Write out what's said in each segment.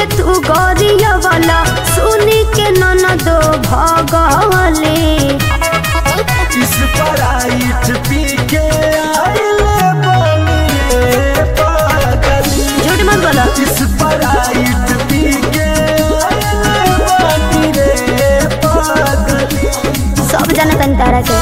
के तू गरिया वाला सुनी के ननदो भगले इस पराइट पी के आइले बानी रे पागली झूठ मत बोलो इस पराइट पी के आइले बानी रे पागली सब जाना तनी तारा के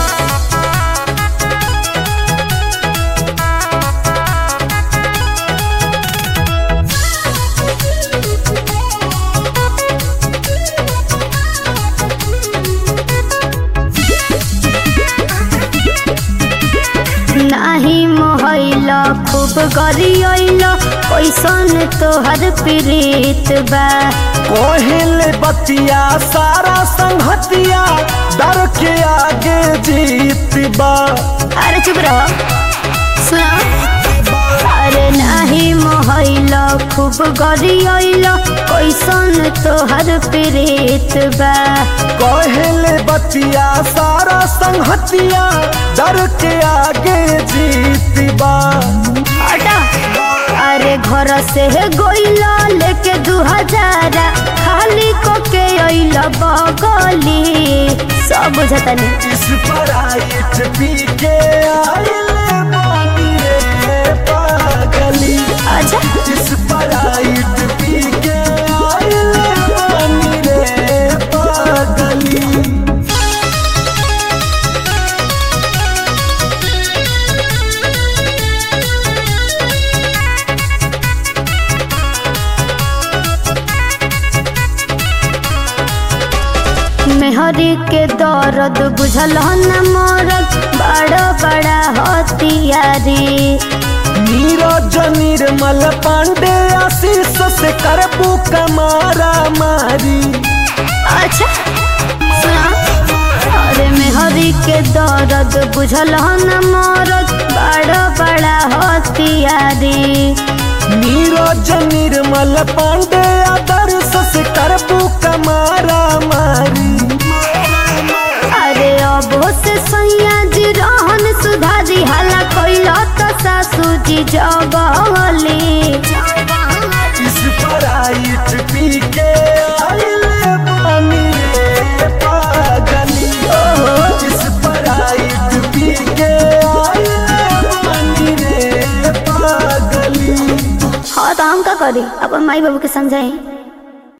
नाही मोहैल खूब गरियल कैसन तोहर प्रीत बा कोहिल बतिया सारा संहतिया डर के आगे जीत बा अरे चुप रहो सुनो अरे नाही मोहैल खूब गरियल कैसन तोहर प्रीत बा कोहिल बतिया सारा संहतिया डर के आगे जीत बा हटा अरे घर से गोइला लेके दू हजार खाली को के अइल बगली सब बुझतनी इस पराइट पी के आइले बानी रे पागली अच्छा इस पराइट पी के आइले बानी रे पागली मेहरी के दर्द बुझल न मरद बड़ा बड़ा हथियारी नीरज निर्मल पांडे आशीष से करबू कमारा मारी अच्छा सुना अरे मेहरी के दर्द बुझल न मरद बड़ा बड़ा हथियारी नीरज निर्मल पांडे आदर्श से करबू कमारा मारी अरे अब से सैया जी रहन सुधारी हाला कैला तो सासू जी जगली इस पराइट पी के आइले बानी रे पागली इस पराइट पी के आइले बानी रे पागली हाँ तो हम का करी अपन माई बाबू के समझाई